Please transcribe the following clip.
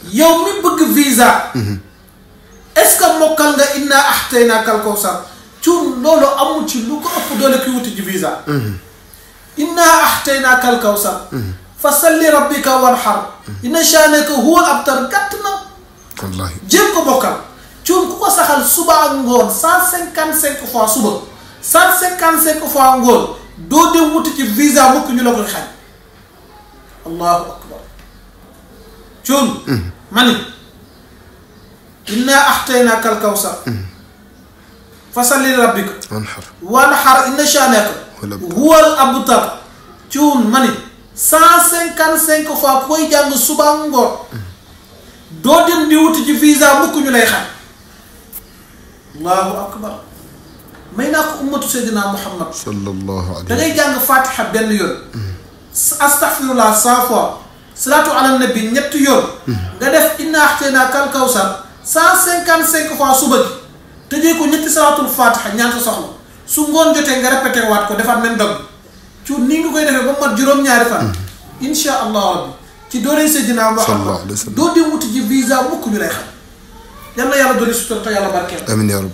yow mi bëgg visa est-ce que mokkal nga inna axtaynaaka al kawsar cuun loolu amul ci lu ko ëpp doole kuy wuti ji visa inna axtaynaaka al kawsar fa salli rabbika wanhar inna shaanaka huwa al abtar gàtt na wallahi jéem ko bokkal cuun ku ko saxal suba ak ngoon cent cinquante cinq fois suba cent cinquante cinq fois ngoon doo dem wuti ci visa mukk ñu la koy xañ allahu akbar cuun mani inna axtaynaaka al kawsar fa salli li rabbika wanhar wanhar inna shaanaka Huwal abtar. huwa al abtar cuun mani cent cinquante cinq fois ku koy jàng suba ak ngoon doo dem di wuti ci visa mukk ñu lay xam allahu akbar may naa ko ummatu seydina muhammad sallallahu da alayhi ngay jàng fatiha benn yoon astaghfirullah cent fois salaatu ala nabi ñetti yoon nga def inna axtaynaaka al kawsar cent cinquante cinq fois suba gi tëjee ko ñetti salaatul fatiha ñaan sa soxla su ngoon jotee nga répété waat ko defaat même dog ci nii nga koy defee ba mat juróom-ñaari fan insha allah rabbi ci dooley seydina muhammad Sallallahu alayhi wa sallam. doo dem wuti ji visa mukk ñu lay xam yal na yàlla dooli sutura te yàlla barkeel amin ya rabbi